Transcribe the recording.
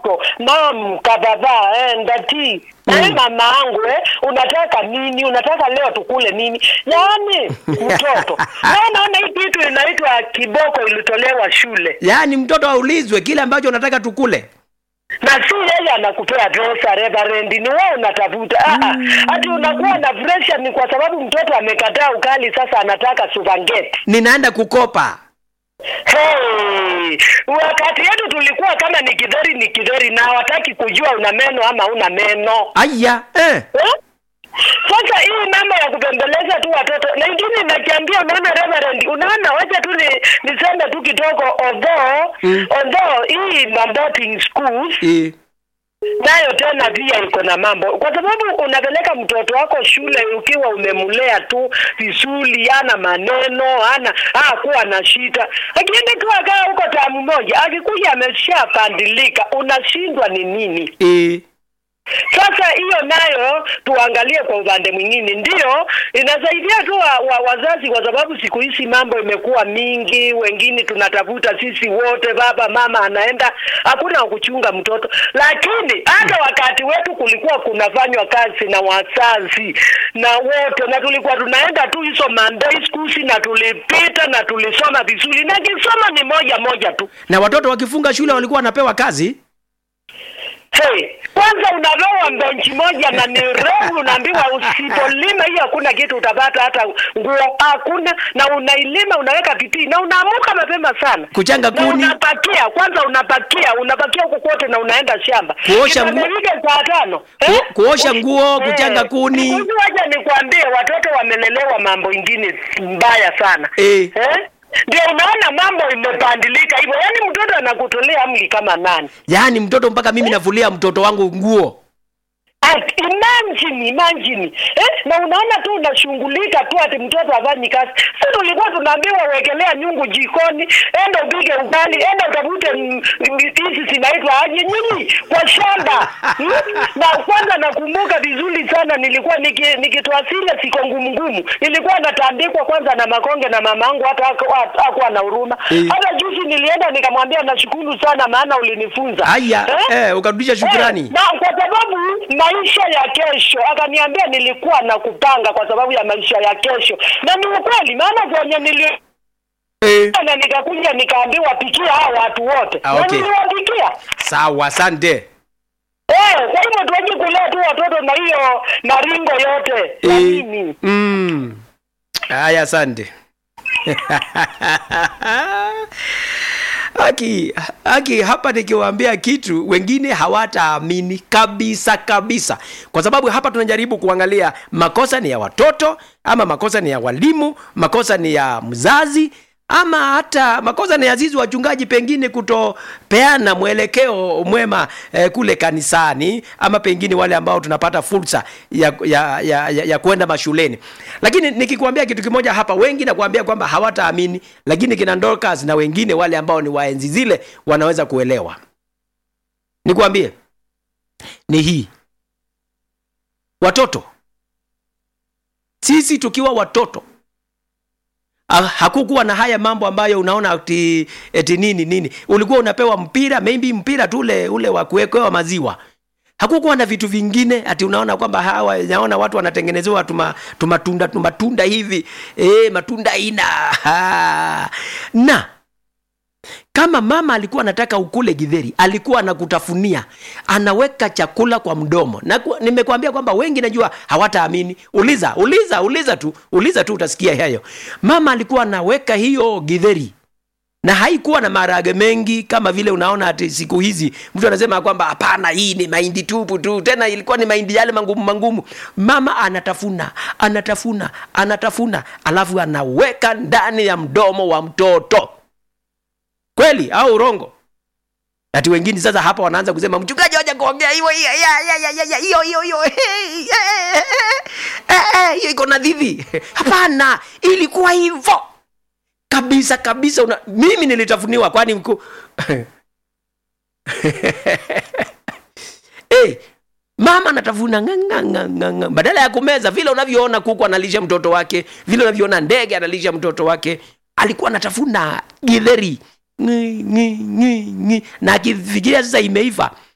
mtoto mam kababa eh, ndati mm. eh, mama angu eh, unataka nini unataka leo tukule nini yaani mtoto Wewe unaona hii kitu inaitwa kiboko ilitolewa shule yaani mtoto aulizwe kile ambacho unataka tukule na si yeye anakupea pesa reverend ni wewe unatafuta ah, hati unakuwa na pressure ni kwa sababu mtoto amekataa ukali sasa anataka supangeti ninaenda kukopa Hey, wakati yetu tulikuwa kama ni kidheri ni kidheri na hawataki kujua una meno ama una meno aya eh. eh? Sasa hii mambo ya kupembeleza tu watoto na ingine nakiambia, unaona Reverend, unaona, wacha tu ni, niseme tu kidogo, although Mm. although hii maboarding schools Eh. nayo tena pia iko na mambo, kwa sababu unapeleka mtoto wako shule ukiwa umemlea tu vizuri, ana maneno ana kuwa na shida, akienda tu akaa huko tamu moja, akikuja ameshapandilika, unashindwa ni nini? Eh. Sasa hiyo nayo tuangalie kwa upande mwingine, ndio inasaidia tu wa, wa, wazazi, kwa sababu siku hizi mambo imekuwa mingi, wengine tunatafuta sisi wote, baba mama anaenda, hakuna wa kuchunga mtoto. Lakini hata wakati wetu kulikuwa kunafanywa kazi na wazazi na wote, na tulikuwa tunaenda tu hizo Monday schools na tulipita na tulisoma vizuri, na kisoma ni moja moja tu. na watoto wakifunga shule walikuwa wanapewa kazi Hey, kwanza unapewa benchi moja na ni refu, unaambiwa usipolima hiyo hakuna kitu utapata, hata nguo hakuna, na unailima unaweka bidii na unaamuka mapema sana Kuchanga na kuni. unapakia kwanza, unapakia unapakia huko kote na unaenda shamba Kuosha Kipande nguo- hiki saa tano Ku- kuosha nguo, Eh, kuchanga kuni. Unajua, Wacha nikwambie, watoto wamelelewa mambo ingine mbaya sana Eh. eh? Ndio unaona mambo imepandilika hivyo, yaani mtoto anakutolea amri kama nani yaani mtoto mpaka mimi nafulia mtoto wangu nguo Ati, imagine imagine eh? na unaona tu unashughulika tu ati mtoto afanyi kazi. Sisi tulikuwa tunaambiwa wekelea nyungu jikoni, enda upige ugali, enda utafute mm, mm, hizi zinaitwa aje nyinyi kwa shamba hmm? na kwanza nakumbuka vizuri sana, nilikuwa niki- nikitoa zile siko ngumu ngumu, nilikuwa natandikwa kwanza na makonge na mamangu, hata haku- hakuwa na huruma. Eh. Hata juzi nilienda nikamwambia nashukuru sana, maana ulinifunza haya eh, ukarudisha shukrani Eh, na kwa sababu maisha ya kesho, akaniambia nilikuwa na kupanga kwa sababu ya maisha ya kesho, na ni ukweli, maana kwenye nili eh. na nikakuja nikaambiwa pikia hao watu wote Ah, na okay. niliwapikia. sawa asante Eh, kwa hivyo tuache kulea tu watoto na hiyo maringo yote na Eh, nini. mm. haya asante Aki, aki hapa nikiwaambia kitu wengine hawataamini kabisa kabisa, kwa sababu hapa tunajaribu kuangalia makosa ni ya watoto ama makosa ni ya walimu, makosa ni ya mzazi ama hata makosa ni ya sisi wachungaji, pengine kutopeana mwelekeo mwema eh, kule kanisani, ama pengine wale ambao tunapata fursa ya, ya, ya, ya, ya kwenda mashuleni. Lakini nikikwambia kitu kimoja hapa, wengi nakwambia kwamba hawataamini, lakini kina Dorcas na wengine wale ambao ni waenzi zile wanaweza kuelewa. Nikwambie ni hii, watoto sisi tukiwa watoto Ah, hakukuwa na haya mambo ambayo unaona ati, eti nini nini ulikuwa unapewa mpira maybe mpira tu ule ule wa kuwekewa maziwa hakukuwa na vitu vingine ati unaona kwamba hawa naona watu wanatengenezewa tuma, tumatunda tumatunda hivi e, matunda aina ha. na kama mama alikuwa anataka ukule githeri alikuwa anakutafunia anaweka chakula kwa mdomo na ku- nimekwambia kwamba wengi najua hawataamini uliza uliza uliza tu uliza tu utasikia hayo mama alikuwa anaweka hiyo githeri na haikuwa na maharage mengi kama vile unaona ati siku hizi mtu anasema kwamba hapana hii ni mahindi tupu tu tena ilikuwa ni mahindi yale mangumu mangumu mama anatafuna anatafuna anatafuna alafu anaweka ndani ya mdomo wa mtoto kweli au urongo ati wengine sasa hapa wanaanza kusema mchungaji waja kuongea hiyo hiyo ya- ya- ya- ya- ya- hiyo hiyo hiyo Eh, eh, eh, eh, hiyo iko na dhidhi hapana ilikuwa hivyo kabisa kabisa una... mimi nilitafuniwa kwani mku... hey, mama anatafuna nganganganganga badala ya kumeza vile unavyoona kuku analisha mtoto wake vile unavyoona ndege analisha mtoto wake alikuwa anatafuna githeri Ngi, ngi, ngi, ngi. na akifikiria sasa imeiva